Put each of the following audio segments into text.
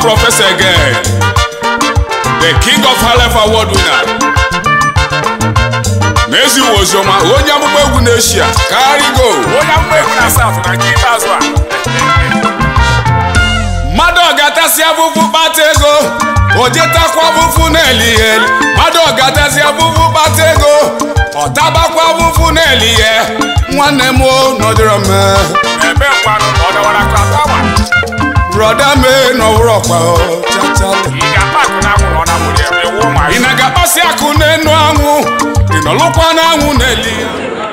professor again the king of halef award winner n'ezi oziọma onye amụma egwu n'eshia karigo onye amụma egwu na south na nke ikpeazụ a mmadụ ọgatasị afụfụ kpata ego ojetakwa afụfụ na-eli ya eli mmadụ ọgatasị afụfụ kpata ego ọtabakwa afụfụ na-eli ya nwanne m o nọdịrọ m ebe mkpanụ ọ dọwara ka akwa brọda m nọwụrụ ọkwa o, chachalụ ị ga-akpa akụ na anwụrụ ọ na nwere ebe ewu ụmụ ị na-agakpasị akụ n'enu anwụ ị nọlụkwa n'anwụ na-eli ya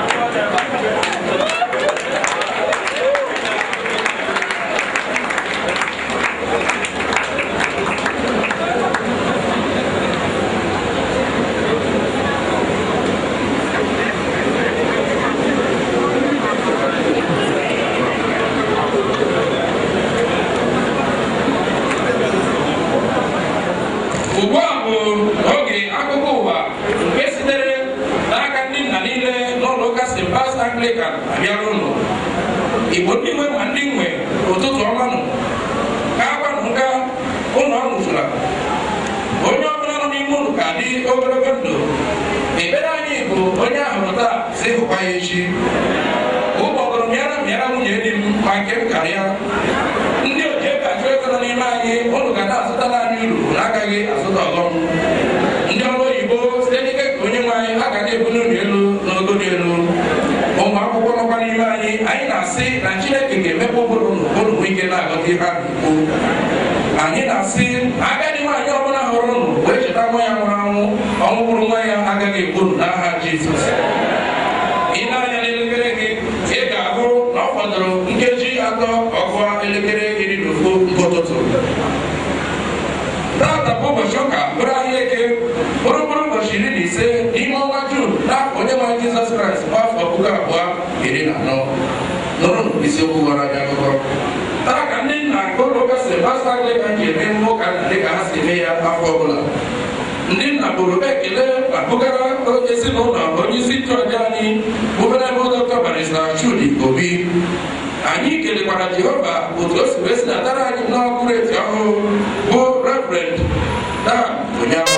ugbu a bụ oge akụkọ ụwa nke sitere n'aka ndị nna niile n'ụlọ ụka st pas anglican abịara ụlọ igbo ndị nwe ma ndị nwe ụtụtụ ọma nụ ka agbanụ nka ụlọ ọṅụzụla onye ọbụla nọ n'ime ụlọ ka dị ogologo ndụ ekpere anyị bụ onye ahụrụ taa si hụkwa ya echi ụgbọgụrụ mịara mịara nwunye di m ma nke m karịa ndị oji ego achụ ego nọ n'ime anyị ụnụ ga na-azụtara anyị uru na agaghị azụta ọghọm ndị ọrụ oyibo site n'ike ka onye nwe anyị a ga na-ebuli unu elu n'ogo dị elu ụmụ akwụkwọ nọkwa n'ime anyị anyị na-asị na chineke ga-emepe ụbụrụ unu unu nwee ike na-aghọta ihe ahụ ikwu anyị na-asị na agadi nwaanyị ọbụla hụrụ unu wee cheta nwa ya nwụrụ anwụ ọnwụ bụrụ nwa ya agaghị egbu unu n'aha jizọs ị na-anya n'elekere gị ị ga-ahụ na ọ fọdụrụ nkeji atọ ọgụa elekere iri na ofu nke ụtụtụ tata bụ ụbọchị ụka bụrụ ahịa eke bụrụ bụrụ ụbọchị iri na ise n'ime ọnwa jun n'afọ onye nwe jizọs kraịst bụ afọ puku abụọ iri na anọ nụrụ isiokwu gwara anyị akụkọ taa ka ndị nna nke ụlọ ụka sebasta dịka ji eme emume ụka nna dịka ha si eme ya afọ ọbụla ndị nna bụrụ ekele ma bụgara onye ezinụlọ onye isi nchụaja anyị bụ veneral dọkta barista chudi obi anyị kelekwara jehova otu o si wee sinatara anyị n'ọkụrụ eti ọhụụ bụ reverend dan onye